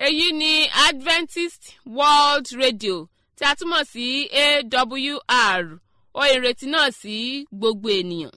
èyí ni adventist world radio tí a túmọ̀ sí awr ohun ìrètí náà sí gbogbo ènìyàn.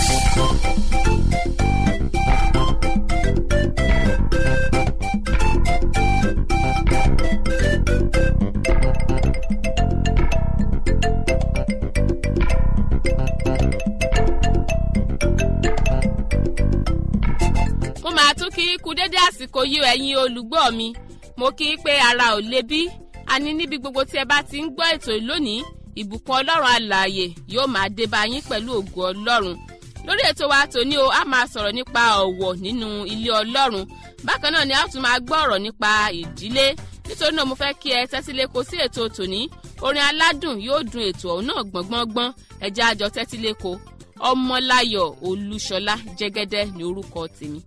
mo máa tún kí kú dédé àsìkò yìí ẹ̀yin olùgbọ́ mi mo kí i pé ara ò le bí àní níbi gbogbo tí ẹ bá ti ń gbọ́ ètò lónìí ìbùkún ọlọ́run alààyè yóò máa dé bá yín pẹ̀lú ògo ọlọ́run lórí ètò wa tòní o a máa sọ̀rọ̀ nípa ọ̀wọ̀ nínú ilé ọlọ́run bákan náà ni a tún máa gbọ́ ọ̀rọ̀ nípa ìdílé nítorí náà mo fẹ́ kí ẹ tẹ́tí lẹ́kọ̀ọ́ sí ètò tòní orin aládùn yóò dun ètò ọ̀hún náà gbọ̀ngbọ̀ngbọ̀n ẹ̀jẹ̀ àjọ tẹ́tí lẹ́kọ̀ọ́ ọmọláyọ̀ olúṣọlá jẹ́gẹ́dẹ́ ní orúkọ tèmi.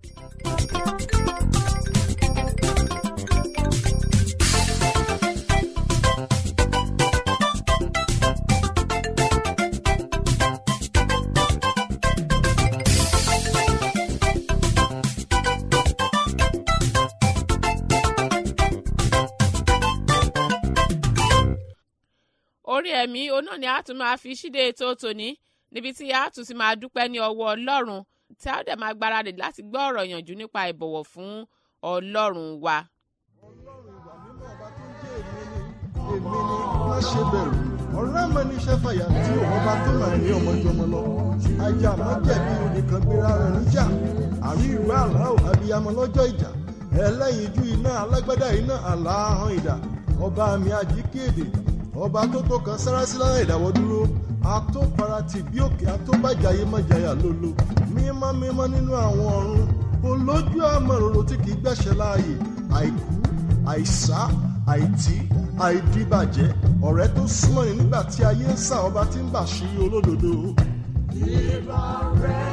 orí ẹ̀mí oná ni a tún máa fi ṣíde ètò tòní níbi tí a tún ti máa dúpẹ́ ní ọwọ́ ọlọ́run tí a ó dẹ̀ máa gbáradì láti gbọ́ ọ̀rọ̀ yànjú nípa ìbọ̀wọ̀ fún ọlọ́run wa. ọlọ́run ìwà mímọ́ ọba tó ń jẹ́ èmi ni èmi ni má ṣe bẹ̀rù ọ̀rẹ́ mi ní iṣẹ́ fàyà tí òun ọba tó máa ní ọmọjọmọ lọ ajá mọ́ jẹ̀bi onìkan gbéra rẹ̀ níjà àrí ìlú àlá ò abiyamọ lọ́jọ́ ìjà ẹlẹ́yinjú iná alágbádá iná àlá ahọ́n ìdá ọba mi àjíkéde ọba tó tó kan sárásí lára ìdáwọ́ dúró atóparatì bí òkè atóbàjáyé mọ̀jáyà lólo mímọ́ mímọ́ nínú àwọn ọ̀run olójú àmọ̀ròrò tí kì í gbẹ̀ṣẹ̀ láàyè àìkú àìsá àìtí àìdíbàjẹ́ ọ̀rẹ́ tó súnmọ́ ni nígbà tí ayé ń sà ọba tí ń bà sí olódodo. ìbà rẹ̀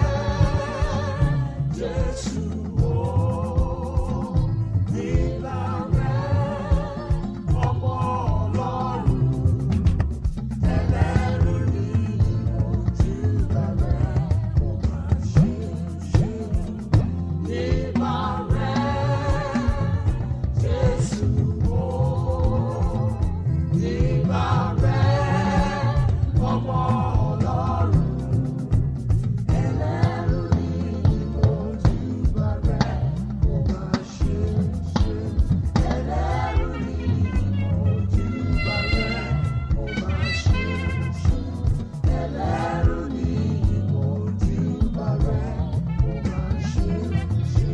jésù o ìbà rẹ̀ ọmọ ọlọ́run ẹlẹ́rìí ni ojú rẹ̀ kò máa ṣe ṣe ìbà rẹ̀ jésù o ìbà rẹ̀ ọmọ ọlọ́run ẹlẹ́rìí ni ojú rẹ̀ kò máa ṣe ṣe ẹlẹ́rìí ni ojú rẹ̀ kò máa ṣe ṣe ẹlẹ́rìí ni ojú rẹ̀ kò máa ṣe ṣe.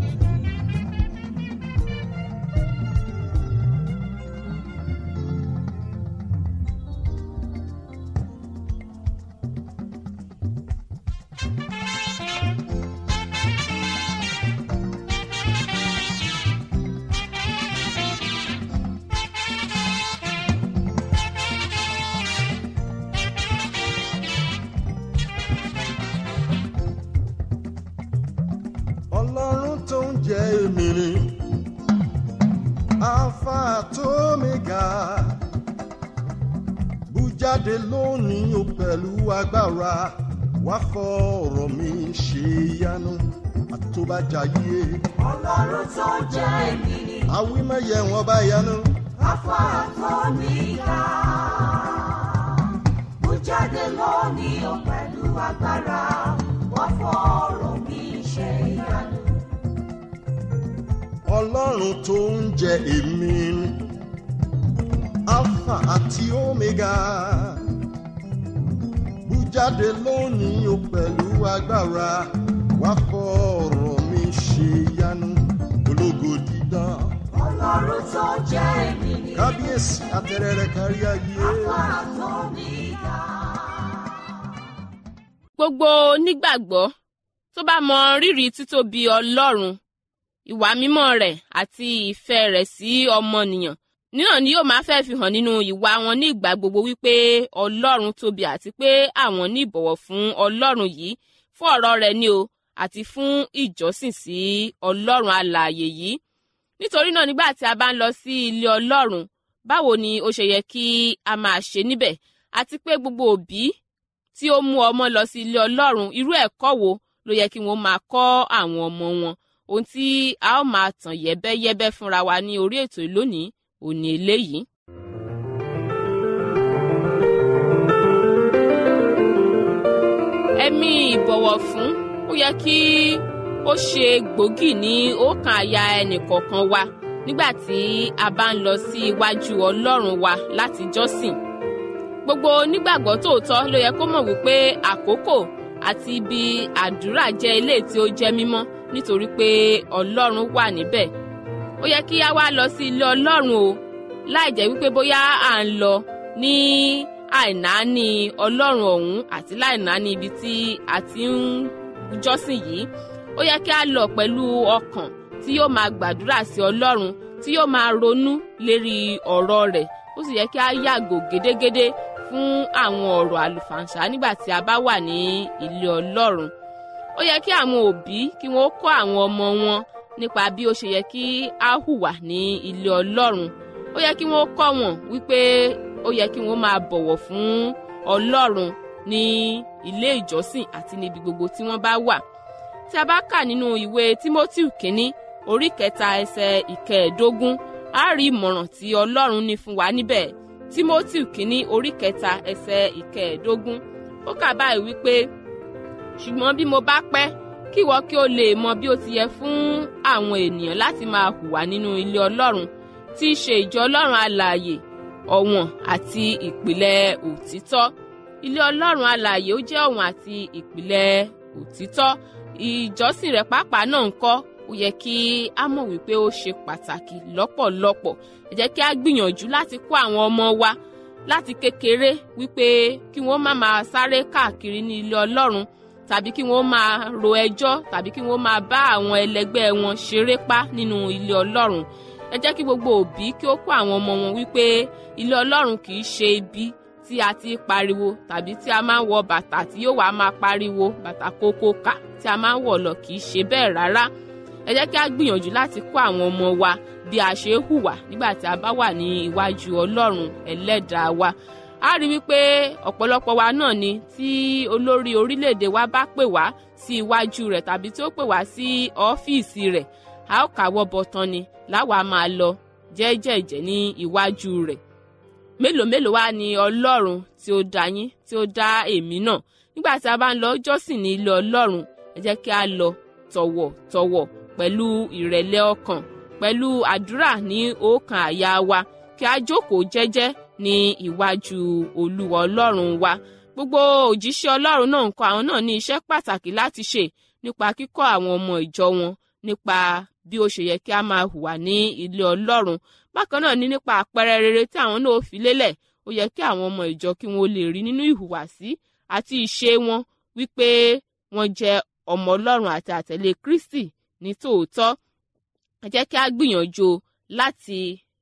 ọlọ́run tó ń jẹ́ èmi ni alpha tó mega bújáde lónìí o pẹ̀lú agbára wá fọ ọ̀rọ̀ mi ṣe yanu àtúbàjáyé ọlọ́run tó jẹ́ èmi ni àwímẹ̀yẹ wọn bá yanu afárá tó níga. mo jáde lónìí o pẹ̀lú agbára wọ́n fọ̀rọ̀ mi ṣe ìyanu. ọlọ́run tó ń jẹ́ èmi ni alpha àti omega bújáde lónìí o pẹ̀lú agbára wá fọ ọ̀rọ̀ mi ṣe yanu ológo dídán ọlọ́run tó jẹ́ èmi ni kábíyèsí àtẹrẹrẹ kárí ayé afárá tó níga. gbogbo onígbàgbọ́ tó bá mọ rírì títóbi ọlọ́run ìwà mímọ́ rẹ̀ àti ìfẹ́ rẹ̀ sí ọmọnìyàn náà ni yóò máa fẹ́ fi hàn nínú ìwà wọn ní ìgbà gbogbo wípé ọlọ́run tóbi àti pé àwọn ní ìbọ̀wọ̀ fún ọlọ́run yìí fún ọ̀rọ̀ rẹ̀ ni o àti fún ìjọsìn sí ọlọ́run alààyè yìí nítorí náà nígbà tí a bá ń lọ sí ilé ọlọ́run báwo ni ó ṣe yẹ kí a máa ṣe níbẹ̀ àti pé gbogbo òbí tí ó mú ọmọ lọ sí ilé ọlọ́run irú ẹ̀kọ́ wo ló yẹ kí wọ́n máa kọ́ àwọn ọmọ wọn ohun tí a ó máa tàn yẹ́bẹ́yẹ́bẹ́ fúnra wa ní orí ètò ìlónìí òní eléyìí. ẹ̀mí ìbọ̀wọ̀ fún ó yẹ kí ó ṣe gbòógì ní ọkàn àyà ẹnìkọ̀ọ̀kan wa nígbà tí a bá ń lọ sí iwájú ọlọ́run wa láti jọ́sìn gbogbo onígbàgbọ́ tòótọ́ ló yẹ kó mọ̀ wípé àkókò àti ibi àdúrà jẹ́ ilé tí ó jẹ́ mímọ́ nítorí pé ọlọ́run wà níbẹ̀ ó yẹ kí a wá lọ sí ilé ọlọ́run o láì jẹ́ wípé bóyá à ń lọ ní àìnáání ọlọ́run ọ̀hún àti láìnáání ibi tí a ti ń jọ́sìn yìí ó yẹ kí a lọ pẹ̀lú ọkàn tí yóò máa gbàdúrà sí ọlọ́run tí yóò máa ronú lérí ọ̀rọ̀ rẹ̀ ó sì yẹ kí a yàgò gédégédé fún àwọn ọ̀rọ̀ àlùfàǹṣá nígbà tí a bá wà ní ilé ọlọ́run ó yẹ kí àwọn òbí kí wọ́n kọ́ àwọn ọmọ wọn nípa bí ó ṣe yẹ kí a hùwà ní ilé ọlọ́run ó yẹ kí wọ́n kọ́ wọn wípé ó yẹ kí wọ́n máa bọ̀wọ̀ fún ọlọ́run ní ilé ìjọsìn àti níbi gbogbo tí wọ́n bá wà tí a bá kà nínú ìwé timothy kínní orí kẹta ẹsẹ̀ ìkẹẹ̀ẹ́dógún a rí ìmọ̀ràn tí ọlọ́run ní fún wa níbẹ̀ timothy kínní orí kẹta ẹsẹ̀ ìkẹẹ̀ẹ́dógún ó kà báyìí wípé ṣùgbọ́n bí mo bá pẹ́ kí ìwọ kí o lè mọ bí ó ti yẹ fún àwọn ènìyàn láti máa hùwà nínú ilé ọlọ́run tí í ṣe ìjọ ọlọ́run alààyè ọ̀wọ̀n àti ìpìlẹ̀ òtítọ́ ilé ọlọ́run alààyè ó jẹ́ ọ̀wọ̀n àti ìpìlẹ̀ òtítọ́ ìjọsìn rẹ̀ pàápàá náà ń kọ́ ó yẹ kí a mọ̀ wípé ó ṣe pàtàkì lọ́pọ̀lọpọ̀ ẹ jẹ́ kí a gbìyànjú láti kó àwọn ọmọ wa láti kékeré wípé kí wọ́n má máa sáré káàkiri ní ilé ọlọ́run tàbí kí wọ́n máa ro ẹjọ́ tàbí kí wọ́n máa bá àwọn ẹlẹgbẹ́ wọn ṣeré pa nínú ilé ọlọ́run ẹ jẹ́ kí gbogbo òbí kí ó kó àwọn ọmọ wọn wípé ilé ọlọ́run kì í ṣe ibi tí a ti pariwo tàbí tí a máa ń wọ bàtà tí yóò wá máa pariwo bàtà kókó kà tí a máa ń wọ̀ lọ kì í ṣe bẹ́ẹ̀ rárá ẹ jẹ́ kí a gbìyànjú láti kó àwọn ọmọ wa bí a ṣe hùwà nígbà tí a bá wà ní iwájú ọlọ́run ẹlẹ́dàá wa a rí wípé ọ̀pọ̀lọpọ̀ wa náà ni tí olórí orílẹ̀-èdè wa bá pè wá sí iwájú rẹ̀ tàbí tí ó pè wá sí ọ́fíìsì rẹ̀ a ó kàwọ́ bọ̀tán ni láwa máa lọ jẹ́jẹ̀jẹ́ ní iwájú rẹ̀ mélòó mélòó wá ni ọlọ́run tí ó dá yín tí ó dá èmi náà nígbà tí a bá ń lọ jọ́sìn ní ilé ọlọ́run ẹ jẹ́ kí a lọ tọ̀wọ̀tọ̀wọ̀ pẹ̀lú ìrẹ̀lẹ̀ ọkàn pẹ̀lú àdúrà ní ọkàn àyà wa kí a jókòó jẹ́jẹ́ ní iwájú olúwa ọlọ́run wa gbogbo òjíṣẹ́ ọlọ́run náà ń kọ́ àwọn náà ní iṣẹ́ pàtàkì láti ṣe nípa kíkọ́ àwọn ọmọ ìjọ wọn nípa bí ó ṣe yẹ kí a máa hùwà ní ilé ọlọ́run bákan náà ní nípa àpẹẹrẹ rere tí àwọn náà fi lélẹ̀ ó yẹ kí àwọn ọmọ ìjọ kí wọn lè rí nínú ìhùwàsí àti ìṣe wọn wípé wọ́n jẹ́ ọmọ ọlọ́run àti àtẹ̀lé kristi ní tòótọ́ ẹ jẹ́ kí a gbìyànjú láti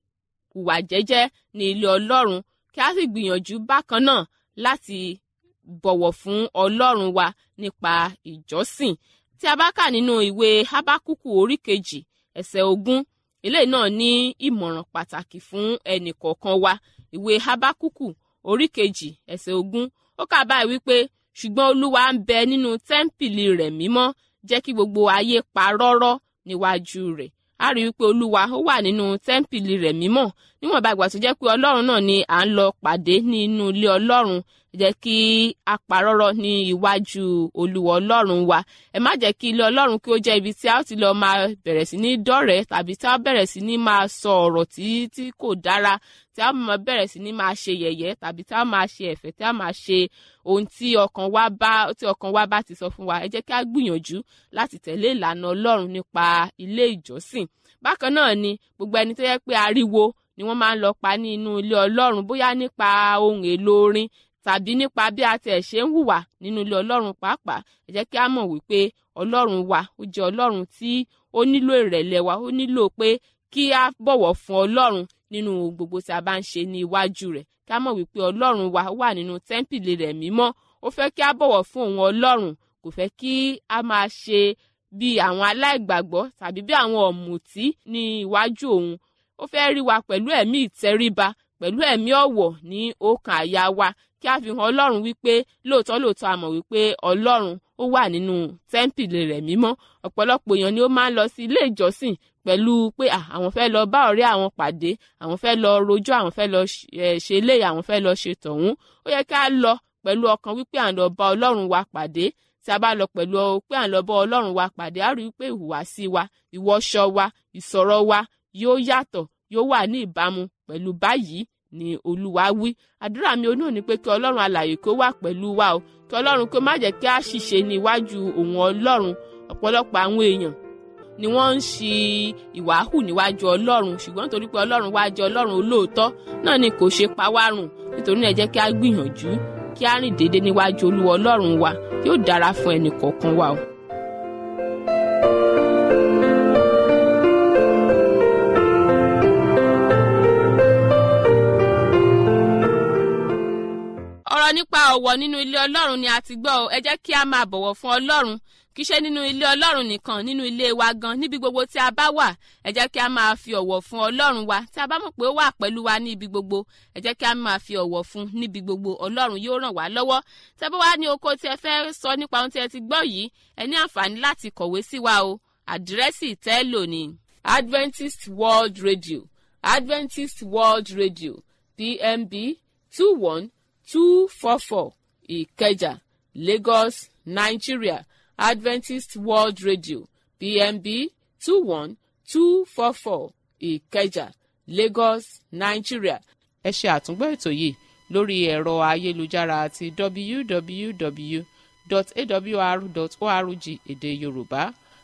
hùwà jẹ́jẹ́ ní ilé ọlọ́run kí a sì gbìyànjú bákan náà láti bọ̀wọ̀ fún ọlọ́run wa nípa ìjọsìn tí a bá kà nínú ìwé hábákùkù orí kejì ẹsẹ̀ ogún eléyìí náà ní ìmọ̀ràn pàtàkì fún ẹnì kọ̀ọ̀kan wa ìwé hábákùkù orí kejì ẹsẹ̀ ogún ó kà báyìí wípé ṣùgbọ́n olúwa ń bẹ nínú tẹ́ḿpìlì rẹ̀ mímọ́ jẹ́ kí gbogbo ayé pa rọ́rọ́ níwájú rẹ̀ a rí wípé olúwa ó wà nínú tẹ́ḿpìlì rẹ̀ mímọ́ níwọ̀nba ìgbà tó jẹ́ pé ọlọ́run náà ni à ń lọ pàdé nínú ilé ọlọ́run jẹ́ kí a parọ́rọ́ ní iwájú olúwa ọlọ́run wa ẹ má jẹ́ kí ilé ọlọ́run kí ó jẹ́ ibi tí a ó ti lọ máa bẹ̀rẹ̀ sí ní dọ́rẹ̀ẹ́ tàbí tí a ó bẹ̀rẹ̀ sí ní máa sọ ọ̀rọ̀ tí tí kò dára tí a máa bẹ̀rẹ̀ sí ní máa ṣe yẹ̀yẹ́ tàbí tí a máa ṣe ẹ̀fẹ̀ tí a máa ṣe ohun tí ọkàn wa bá tí ọkàn wa bá ti sọ fún wa ẹ jẹ́ kí a gbìyànjú láti tẹ̀lé ìlànà ọlọ́run nípa ilé ìjọsìn bákan náà ni gbogbo ẹni tó yẹ pé ariwo ni wọ́n máa ń lọ pa ní inú ilé ọlọ́run bóyá nípa ohun èlò orin tàbí nípa bí a tẹ̀ ṣe ń hùwà nínú ilé ọlọ́run pàápàá ẹ jẹ́ kí a mọ̀ wípé ọlọ́run wa ó jẹ́ ọlọ́run tí ó nílò ìrẹ̀lẹ̀ wa ó nílò pé kí a bọ̀wọ̀ fún ọlọ́run nínú gbogbo tí a bá ń ṣe ní iwájú rẹ̀ kí a mọ̀ wípé ọlọ́run wa wà nínú tẹ́ḿpìlì rẹ̀ mímọ́ ó fẹ́ kí a bọ̀wọ̀ fún òun ọlọ́run kò fẹ́ kí a máa ṣe bí àwọn aláìgbàgbọ́ tàbí bí àwọn ọ̀mùtí ní iwájú òun ó fẹ́ rí wa pẹ̀lú ẹ̀mí ìtẹríba pẹ̀lú ẹ̀mí ọ̀wọ̀ ní ọkàn àyà wa kí a fi hàn ọlọ́run wípé lóòótọ́ lóòótọ́ a mọ̀ wípé ọlọ́run ó wà nínú tẹ́ḿpìlì rẹ̀ mímọ́ ọ̀pọ̀lọpọ̀ èèyàn ni ó máa ń lọ sí ilé ìjọsìn pẹ̀lú pé àwọn fẹ́ lọ bá ọ̀rẹ́ àwọn pàdé àwọn fẹ́ lọ rojọ́ àwọn fẹ́ lọ ṣe eléyìí àwọn fẹ́ lọ ṣe tọ̀hún ó yẹ ká lọ pẹ̀lú ọkàn wípé à ń lọ bá ọlọ́run wa pàdé tí a bá lọ pẹ̀lú pé à ń lọ bá ọlọ́run wa pàdé á rí i pé ìhùwàsí wa ìwọṣọ wa ìsọ̀rọ̀ wa yóò yàtọ̀ yóò wà ní ìbámu pẹ̀lú báyìí ni olúwa wí àdúrà mi onú ni pé kí ọlọ́run alààyè kó wà pẹ̀lú wa o kí ọlọ́run kó má jẹ́ kí a ṣìṣe ní iwájú òun ọlọ́run ọ̀pọ̀lọpọ̀ àwọn èèyàn ni wọ́n ń ṣi ìwà hù níwájú ọlọ́run ṣùgbọ́n nítorí pé ọlọ́run wá jẹ́ ọlọ́run olóòótọ́ náà ni kò ṣe pa wá rùn nítorí náà ẹ jẹ́ kí a gbìyànjú kí a rìn déédéé níwájú olúwa ọlọ́run wa yóò dára fún ẹnì kọ̀ọ̀kan wa o. ọ̀rọ̀ nípa ọ̀wọ̀ nínú ilé ọlọ́run ni a ti gbọ́ ẹ jẹ́ kí a máa bọ̀wọ̀ fún ọlọ́run kì í ṣe nínú ilé ọlọ́run nìkan nínú ilé wa gan níbi gbogbo tí a bá wà ẹ jẹ́ kí a máa fi ọ̀wọ̀ fún ọlọ́run wa tí a bá mọ̀ pé ó wà pẹ̀lú wa ní ibi gbogbo ẹ jẹ́ kí a máa fi ọ̀wọ̀ fún níbi gbogbo ọlọ́run yóò ràn wá lọ́wọ́ tẹ́ bá wá ní oko tí ẹ fẹ́ sọ nípa ohun tí ẹ ti gbọ́ yìí ẹ ní àǹfààní láti kọ̀wé sí wa o àdírẹ́sì tẹ́ lò ní Adventist World Radio Adventist World Radio PMB two one two four four Ìkẹjà Lagos Nigeria Adventist World Radio PMB two one two four four Ìkẹjà Lagos Nigeria. ẹ ṣe àtúngbọ́ ètò yìí lórí ẹ̀rọ ayélujára àti www.awr.org èdè Yorùbá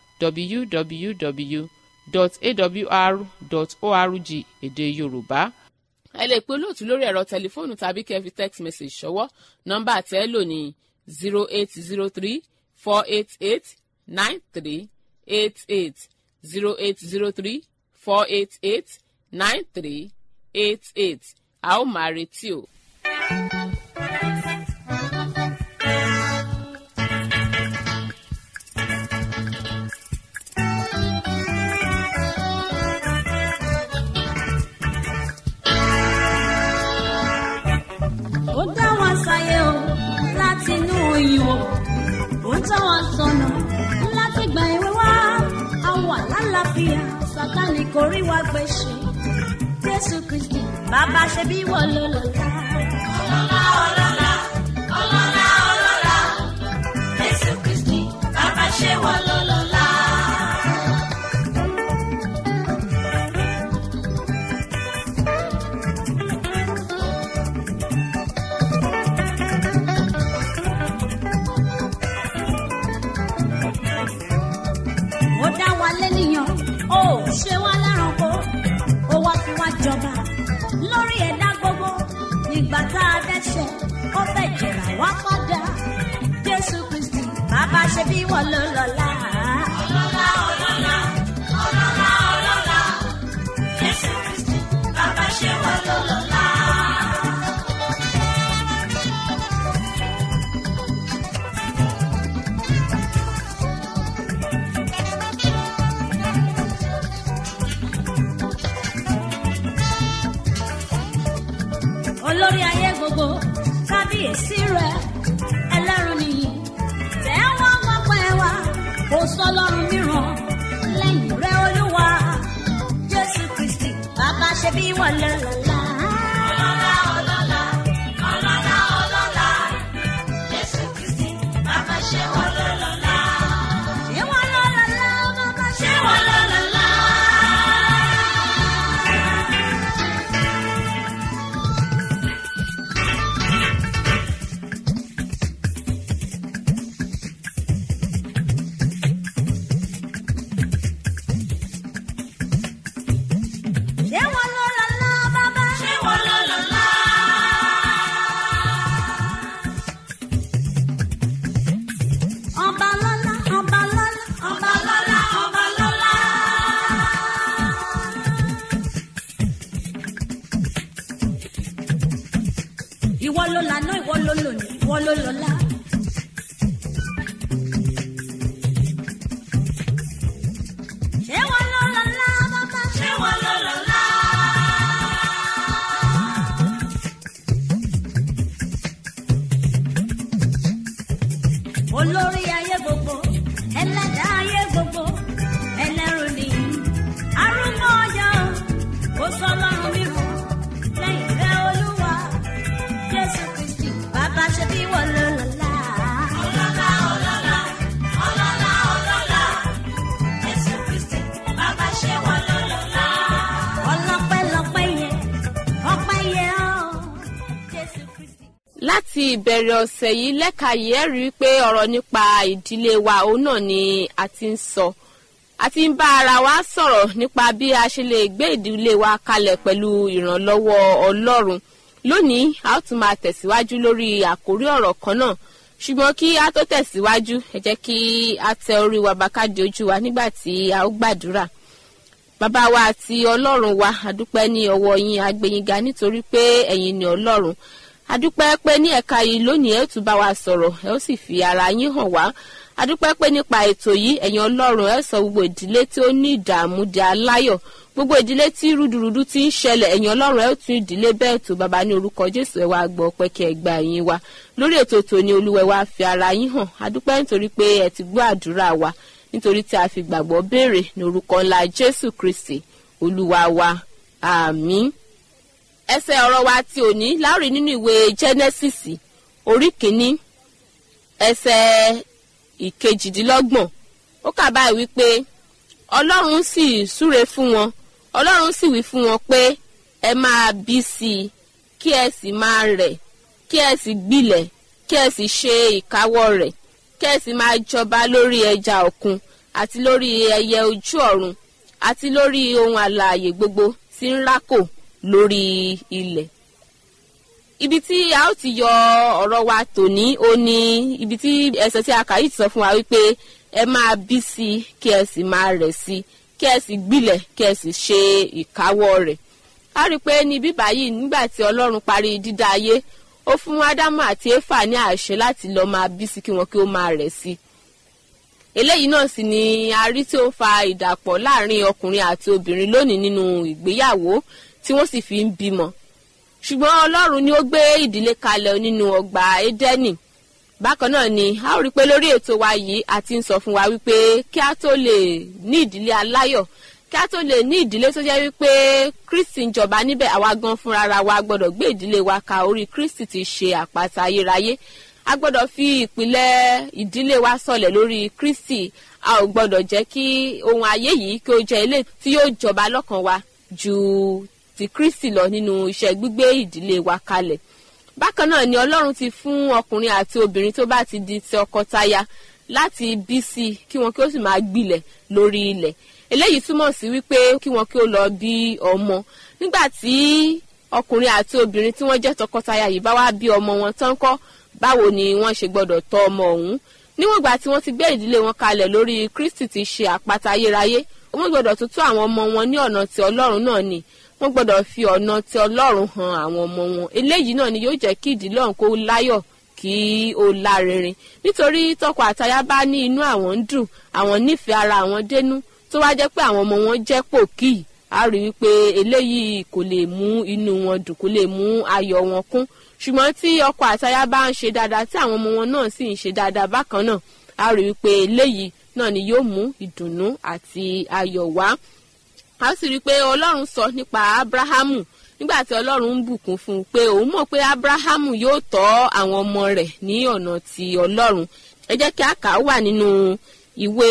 www.awr.org èdè Yorùbá ẹ lè pe olóòtú lórí ẹ̀rọ tẹlifóònù tàbí kẹ́ fi text message ṣọwọ́ nọ́mbà tẹ́ lò ní zero eight zero three four eight eight nine three eight eight zero eight zero three four eight eight nine three eight eight a ó máa retí o. ó dá wa sáyé o láti inú oyún o ó tọ́ wa sọnà láti gba ìwé wá a wà lálàáfíà sátánì kò rí wa gbèsè jésù kristi bàbá ṣe bí wọ́n ló lọ́la. ọlọ́lá ọlọ́lá ọlọ́lá ọlọ́lá jésù kristi bàbá ṣe wọ́n ló lọ́la. ó dá wa lẹ́nìyàn ó ṣe wá lẹ́ranko ó wá fi wá jọba lórí ẹ̀dá gbogbo nígbà tá a dẹ́ṣẹ̀ ó fẹ́ jẹ̀rà wá padà jésù kristi bàbá ṣe bí wọ́n ló lọ́la. ọlọ́lá ọlọ́lá ọlọ́lá ọlọ́lá jésù kristi bàbá ṣe wọ́n ló lọ́la. olórí ayé gbogbo kábíyèsí rẹ ẹlẹ́rùn nìyí tẹ́ wọ́n wọ́n pẹ́ wá kò sọlọ́run mìíràn lẹ́yìn rẹ olúwa jésù kristi bàbá ṣe bí wọ́n lọ lọ́la. ọlọ́lá ọlọ́lá ọlọ́lá ọlọ́lá jésù kristi bàbá ṣe wọ́n lọ lọ́la. ṣé wọ́n lọ lọ́la bàbá ṣe wọ́n lọ lọ́la. ṣé wọ́n lọ lọ́la bàbá ṣé wọ́n lọ lọ́la. ọba lọ́lá ọba lọ́lá ọba lọ́lá ọba lọ́lá. ìwọ ló lànà ìwọ ló lòní ìwọ ló lọ́lá. ṣé wọ́n lọ lọ́la bàbá ṣé wọ́n lọ lọ́la. olórí ayé láti ìbẹ̀rẹ̀ ọ̀sẹ̀ yìí lẹ́ka yìí ẹ̀ rí i pé ọ̀rọ̀ nípa ìdílé wa òun náà ni a ti ń sọ a ti ń bá ara wa sọ̀rọ̀ nípa bí a ṣe lè gbé ìdílé wa kalẹ̀ pẹ̀lú ìrànlọ́wọ́ ọlọ́run lónìí a ó tún máa tẹ̀síwájú lórí àkórí ọ̀rọ̀ kan náà ṣùgbọ́n kí a tó tẹ̀síwájú ẹ jẹ́ kí a tẹ orí wa bá káde ojú wa nígbà tí a ó gbàdúrà bàbá wa àti ọlọ́run wa àdúpẹ́ ní ọwọ́ yín agbẹ̀yìnga nítorí pé ẹ̀yin ni ọlọ́run adúpẹ́ pé ní ẹ̀ka yìí lónìí ẹ̀ tún bá wa sọ̀rọ̀ ẹ̀ ó sì fi ara yín hàn wá adúpẹ́ pé nípa ètò yìí ẹ̀yin ọlọ́run ẹ̀ sọ gbogbo ìdílé tí ó ní ìdààmú di aláyọ̀ gbogbo ìdílé tí rúdurùdu ti ń ṣẹlẹ̀ ẹ̀yin ọlọ́run ẹ̀ tún ìdílé bẹ́ẹ̀ tó bàbá ní orúkọ jésù ẹ̀ wá gbọ́ pé kí ẹ gba ẹ̀yìn wa lórí ètò tòní olúwẹ̀ wa fi ara yín hàn adúpẹ́ nítorí pé ẹ ti gbọ́ àdúrà wa nítorí tí a fi gbàgbọ́ béèrè ní orúkọ ńlá jésù kristi olúwa wa àmín ẹsẹ̀ ọ̀rọ̀ wa ti òní láòrí nínú ìwé genesis orí kìíní ẹsẹ̀ ìkejìdínlọ́gbọ̀n ó kà báyìí wípé ọlọ́run sì súre fún wọn ọlọ́run sì wí fún wọn pé ẹ máa bí sí i kí ẹ sì máa rẹ̀ kí ẹ sì gbilẹ̀ kí ẹ sì ṣe ìkáwọ́ rẹ̀ kí ẹ sì máa jọba lórí ẹja òkun àti lórí ẹyẹ ojú ọ̀run àti lórí ohun àlààyè gbogbo tí ń rákò lórí ilẹ̀. ibi tí a ó ti yọ ọ̀rọ̀ wa tòní ó ní ibi tí ẹsẹ̀ tí a kà yìí ti sọ fún wa wípé ẹ máa bí sí i kí ẹ sì máa rẹ̀ sí i kí ẹ sì gbilẹ̀ kí ẹ sì ṣe ìkáwọ́ rẹ̀. a rí i pé ní bíbá yìí nígbà tí ọlọ́run parí dídá ayé ó fún ádámù àti éfà ní àṣẹ láti lọ́ọ́ máa bí sí kí wọn kí ó máa rẹ̀ sí i eléyìí náà sì ni a rí tí ó fa ìdàpọ̀ láàrin ọkùnrin àti obìnrin lónìí nínú ìgbéyàwó tí wọ́n sì fi ń bímọ ṣùgbọ́n ọlọ́run ni ó gbé ìdílé kalẹ̀ nínú ọgbà édẹ́nì bákan náà ni a ó rí i pé lórí ètò wa yìí a ti ń sọ fún wa wípé kí a tó lè ní ìdílé aláyọ̀ kí a tó lè ní ìdílé tó jẹ́ wípé kristi ń jọba níbẹ̀ àwa gan fúnra wa gbọ́dọ̀ gbé ìdílé wa ka orí kristi ti ṣe àpáta ayérayé a gbọ́dọ̀ fi ìpìlẹ̀ ìdílé wa sọlẹ̀ lórí kristi a ò gbọ́dọ̀ jẹ́ kí ohun ayé yìí kí ó jẹ́ ilé tí yóò jọba lọ́kàn wa ju ti kristi lọ nínú iṣẹ́ gbígbé ìdílé wa kalẹ̀ bákan náà ni ọlọ́run ti fún ọkùnrin àti obìnrin tó bá ti di ti ọkọtaya láti bí sí i kí wọn kí ó sì máa gbilẹ̀ lórí ilẹ̀ eléyìí túmọ̀ sí wípé kí wọn kí ó lọ bí ọmọ nígbà tí ọkùnrin àti obìnrin tí wọ́n jẹ́ tọkọtaya yìí bá wá bí ọmọ wọn tán kọ́ báwo ni wọ́n ṣe gbọ́dọ̀ tọ́ ọmọ ọ̀hún níwọ̀n ìgbà tí wọ́n ti gbé ìdílé wọn kalẹ̀ lórí kristi ti ṣe àpáta ayérayé wọ́n gbọ́dọ̀ tún tọ́ àwọn ọmọ wọn ní ọ̀nà tí ọlọ́run náà ni wọ́n gbọ́dọ̀ fi ọ̀nà tí ọlọ́run han àwọn ọmọ wọn eléyìí náà ni yóò jẹ́ kí ìdílé ọ̀hún kó láyọ̀ kí ó lárinrin nítorí tọkọ àtaya bá ní inú àwọn ń dùn àwọn nífẹ̀ẹ́ ara àwọn dénú tó wá jẹ́ pé àwọn ọmọ wọn jẹ́ pòkì á rí wípé eléyìí kò lè mú inú wọn dùn kò lè mú ayọ̀ wọn kún ṣùgbọ́n tí ọkọ àtaya bá ń ṣe dáadáa tí àwọn ọmọ wọn náà sì ń ṣe dáadáa bákan náà á rí wípé eléyìí náà ni yóò mú ìdùnnú àti ayọ̀ wá a sì rí i pé ọlọ́run sọ nípa abrahamu nígbà tí ọlọ́run ń bùkún fún un pé òun mọ̀ pé abrahamu yóò tọ́ àwọn ọmọ rẹ̀ ní ọ̀nà ti ọlọ́run ẹ jẹ́ kí a kà á wà nínú ìwé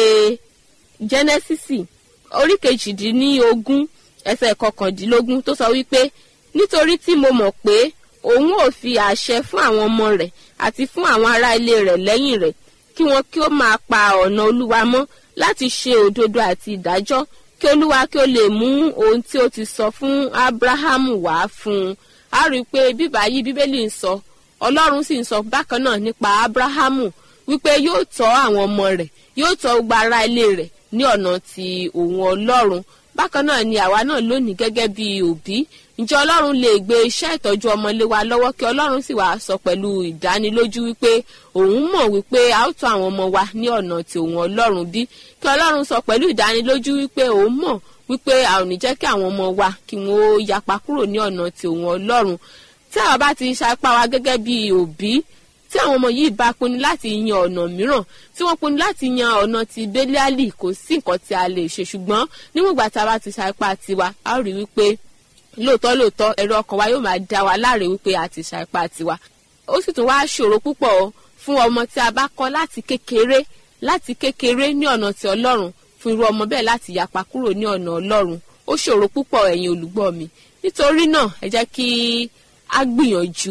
jẹ́nẹ́sísì orí kejìdínlógún ẹsẹ̀ kọkàndínlógún tó sọ wípé nítorí tí mo mọ̀ pé òun ò fi àṣẹ fún àwọn ọmọ rẹ̀ àti fún àwọn ará ilé rẹ̀ lẹ́yìn rẹ̀ kí wọn kí ó máa pa ọ̀nà olúwa mọ́ láti ṣe òdodo àti ìdájọ́ kí olúwa kí ó lè mú ohun tí ó ti sọ fún abrahamu wá fún un a rí i pé bíbá yìí bíbélì ń sọ ọlọ́run sì ń sọ bákan náà nípa abrahamu wípé yóò tọ́ àwọn ọmọ rẹ̀ yóò tọ́ gbogbo ará ilé rẹ̀ ní ọ̀nà ti òun ọlọ́run bákan náà ni àwa náà lónìí gẹ́gẹ́ bí òbí ǹjẹ́ ọlọ́run lè gbé iṣẹ́ ìtọ́jú ọmọ lé wa lọ́wọ́ kí ọlọ́run sì wá sọ pẹ̀lú ìdánilójú wípé òun mọ̀ wípé a ó tọ́ àwọn ọmọ wa ní ọ̀nà tí òun ọlọ́run bí kí ọlọ́run sọ pẹ̀lú ìdánilójú wípé òun mọ̀ wípé a ò ní jẹ́ kí àwọn ọmọ wa kí wọ́n ó yapa kúrò ní ọ̀nà tí òun ọlọ́run tí àwa bá ti ṣapá wa gẹ́gẹ́ bí òbí tí àwọn ọmọ yìí bá pinnu láti yan ọ̀nà mìíràn tí wọ́n pinnu láti yan ọ̀nà ti bẹ́líálì kò sí nǹkan tí a lè ṣe ṣùgbọ́n níwọ̀n ìgbà tá a bá ti ṣapá tiwa a ó rí wípé lóòótọ́ lóòótọ́ ẹ̀rọ ọkàn wa yóò máa dá wa láre wípé a ti ṣapá tiwa ó sì tún wá ṣòro púpọ̀ fún ọmọ tí a bá kọ́ láti kékeré láti kékeré ní ọ̀nà ti ọlọ́run fún irú ọmọ bẹ́ẹ̀ láti yapa kúrò ní ọ̀nà ọlọ́run ó ṣòro púpọ̀ ẹ̀yin olùgbọ́ mi nítorí náà ẹ jẹ́ kí a gbìyànjú kí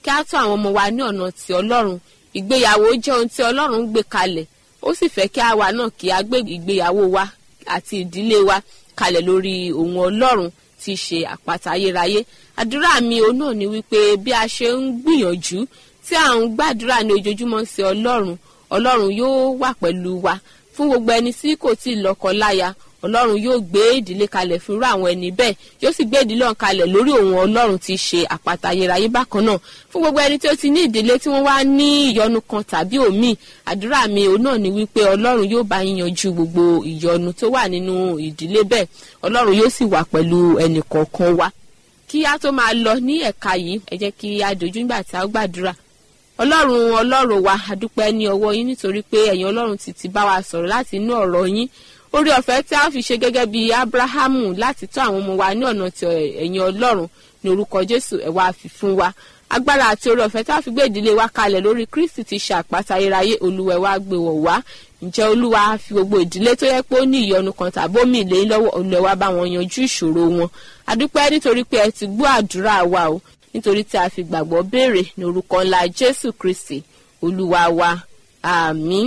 kí á tọ́ àwọn ọmọ wa ní ọ̀nà ti ọlọ́run ìgbéyàwó jẹ́ ohun tí ọlọ́run gbé kalẹ̀ ó sì fẹ́ kí àwa náà kí a gbé ìgbéyàwó wa àti ìdílé wa kalẹ̀ lórí ohun ọlọ́run tí í ṣe àpáta ayérayé àdúrà mi òun náà ni wípé bí a ṣe ń gbìyànjú tí à ń gbàdúrà ní ojoojúmọ́ sí ọlọ́run ọlọ́run yóò wà pẹ̀lú wa fún gbogbo ẹni tí kò tí ì lọ́kọ láya ọlọ́run yóò gbé ìdílé kalẹ̀ fún irú àwọn ẹni bẹ́ẹ̀ yóò sì gbé ìdílé ọ̀hún kalẹ̀ lórí òun ọlọ́run tí í ṣe àpáta ayérayé bákan náà fún gbogbo ẹni tí ó ti ní ìdílé tí wọ́n wá ní ìyọnu kan tàbí òmíì àdúrà mi òun náà ni wípé ọlọ́run yóò bá yín yanjú gbogbo ìyọnu tó wà nínú ìdílé bẹ́ẹ̀ ọlọ́run yóò sì wà pẹ̀lú ẹnì kọ̀ọ̀kan wa kí a tó máa lọ ní ẹ̀ka yìí ẹ jẹ́ kí a dojú nígbà tí a ó gbàdúrà ọlọ́run ọlọ́run wa adúpẹ́ ní ọwọ́ yín nítorí pé ẹ̀yin ọlọ́run ti ti bá wa sọ̀rọ̀ láti inú ọ̀rọ̀ yín orí ọ̀fẹ́ tí a fi ṣe gẹ́gẹ́ bí abrahamu láti tọ́ àwọn ọmọ wa ní ọ̀nà tí ẹ̀yin ọlọ́run ní orúkọ jésù ẹ̀ wá fi fún wa agbára àti orí ọ̀fẹ́ tí a fi gbé ìdílé wa kalẹ̀ lórí kristi ti ṣe àpáta ayérayé olúwa ẹ̀ wá gbé wọ̀ wá ǹjẹ́ olúwa fi gbogbo ìdílé tó yẹ pé ó ní ìyọnu kan tàbí omi ìlé lọ́wọ́ olúwa wá bá wọn yanjú ìṣòro wọn adúpẹ́ nítorí pé ẹ ti gbọ́ àdúrà wa o nítorí tí a fi gbàgbọ́ béèrè ní orúkọ ńlá jésù kristi olúwa wa àmín.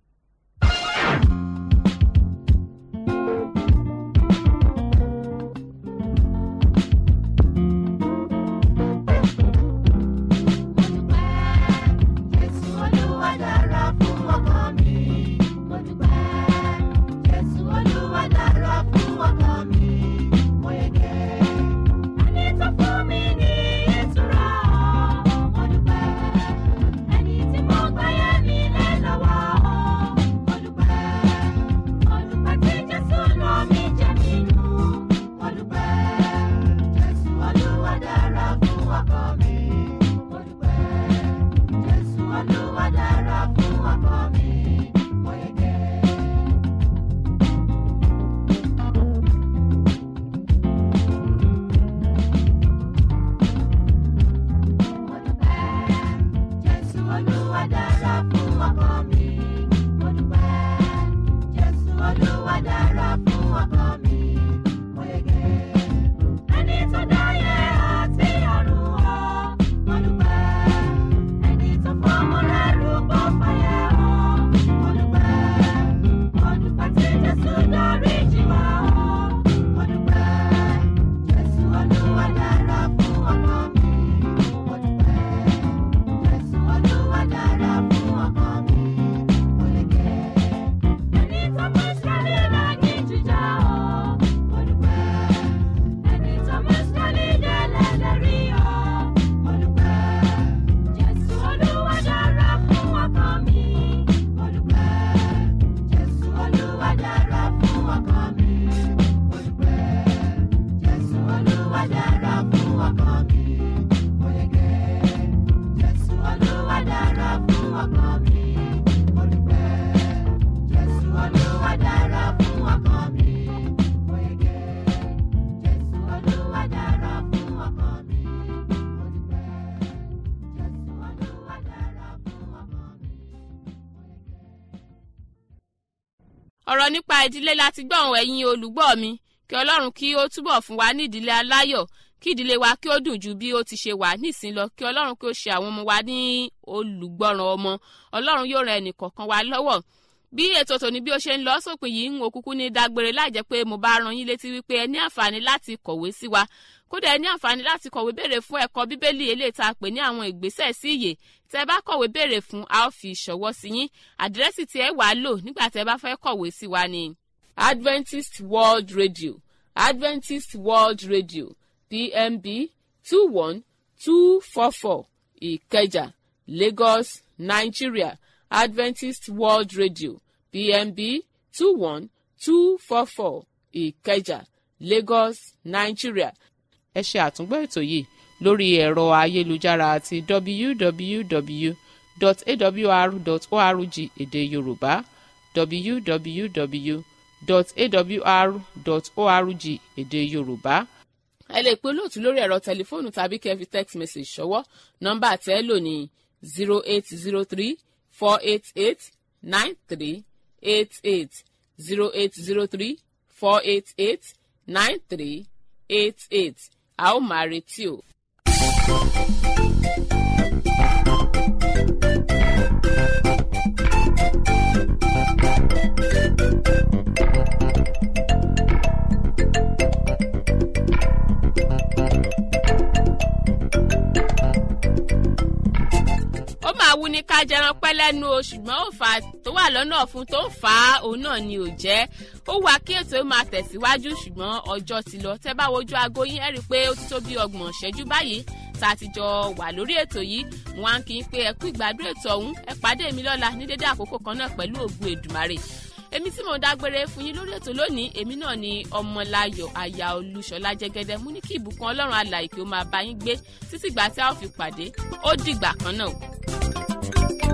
Jésù Olúwa dára fún ọkàn mi. Mo dúpẹ́. Jésù Olúwa dára fún ọkàn mi. Mo yege. Ẹni tó fún mi ní ìtura. Mo dúpẹ́. Ẹni tí mo gbáyé mi lé lọ́wọ́. Mo dúpẹ́. Mo dúpẹ́ tí Jésù lọ mí jẹ́ mi nù. Mo dúpẹ́. Jésù Olúwa dára fún ọkàn mi. Mo dúpẹ́. Jésù Olúwa dára fún ọkọ mi, mo yege. Mo dúpẹ́, Jésù Olúwa dára fún ọkọ mi, mo dúpẹ́. Jésù Olúwa dára fún ọkọ mi, mo yege. Ẹni tó dáyé àti ọ̀run o, mo dúpẹ́. Ẹni tó fọmọ rẹ̀ rúbọ fàyè o, mo dúpẹ́. Mo dúpẹ́ tí Jésù dárí jì wá o, mo dúpẹ́. Jésù Olúwa dára fún ọkọ mi, mo dúpẹ́. Jésù Olúwa dára fún ọkọ mi, mo yege. Ẹni tó mú Ísírẹ́lì lági jíjà o, mo dúpẹ́. Ẹni tó mú Ísírẹ́lì délẹ̀ lérí o, mo dúpẹ́. Jésù Olúwa dára fún ọkọ mi, mo dúpẹ́. Jésù Olúwa dára fún ọkọ mi, mo dúpẹ́. Jésù Olúwa dára fún ọkọ mi, mo yege. Jésù Olúwa dára fún ọkọ mi, mo dúpẹ́. Jésù Olúwa dára fún ọkọ mi, mo yege. Jésù Olúwa dára fún ọkọ mi, mo dúpẹ́. Jésù Olúwa dára fún ọkọ mi, mo yege. ọ̀rọ̀ nípa ìdílé láti gbọ́ àwọn ẹ̀yin olùgbọ́ mi kí ọlọ́run kí ó túbọ̀ fún wa ní ìdílé aláyọ̀ kí ìdílé wa kí ó dùn ju bí ó ti ṣe wà nísìn lọ kí ọlọ́run kí ó ṣe àwọn ọmọ wa ní olùgbọ́ràn ọmọ ọlọ́run yóò ran ẹnì kọ̀ọ̀kan wa lọ́wọ́ bí ètò tòní bí ó ṣe ń lọ sópin yìí ń wo kúkú ní dágbére láì jẹ́ pé mo bá ran yín létí wípé ẹ ní àǹfààní láti kọ̀wé sí wa kódà ẹ ní àǹfààní láti kọ̀wé béèrè fún ẹ̀kọ́ bíbélì eléyìí tá a pè ní àwọn ìgbésẹ̀ sí ìyè tẹ́ bá kọ̀wé béèrè fún a ó fi ìṣọwọ́ sí yín àdírẹ́sì tí ẹ wàá lò nígbà tẹ́ bá fẹ́ kọ̀wé sí wa ni Adventist World Radio Adventist World Radio PMB two one two four four Ìkẹjà Lagos Nigeria Adventist World Radio PMB two one two four four Ìkẹjà Lagos Nigeria. ẹ ṣe àtúngbọ́ ètò yìí lórí ẹ̀rọ ayélujára àti www.awr.org èdè Yorùbá www.awr.org èdè Yorùbá ẹ lè pe olóòtú lórí ẹ̀rọ tẹlifóònù tàbí kẹ́ fi text message ṣọwọ́ nọ́mbà tẹ́ ẹ lò ní zero eight zero three four eight eight nine three eight eight zero eight zero three four eight eight nine three eight eight a ó máa retí o. ó máa wú ní ká jẹran pẹ́ lẹ́nu o ṣùgbọ́n òǹfà tó wà lọ́nà fún tó ń fà á òun náà ni ò jẹ́ ó wà kí ètò ó máa tẹ̀síwájú ṣùgbọ́n ọjọ́ ti lọ tẹ́ bá wojú aago yín ẹ rí i pé ó ti tó bí ọgbọ̀n ṣẹ́jú báyìí tá a ti jọ wà lórí ètò yìí mo wá ń kí n pé ẹ kú ìgbádùn ètò ọ̀hún ẹ pàdé mi lọ́la ní dédé àkókò kan náà pẹ̀lú ògùn èdùmarè èmi tí mo dágbére fún yín lórí ètò lónìí èmi náà ni ọmọláyọ̀ aya olúṣọlá jẹ́gẹ́dẹ́ mú ní kí ìbùkún ọlọ́run alàyè kí ó máa bá yín gbé títí ìgbà tí a ó fi pàdé ó dìgbà kan náà.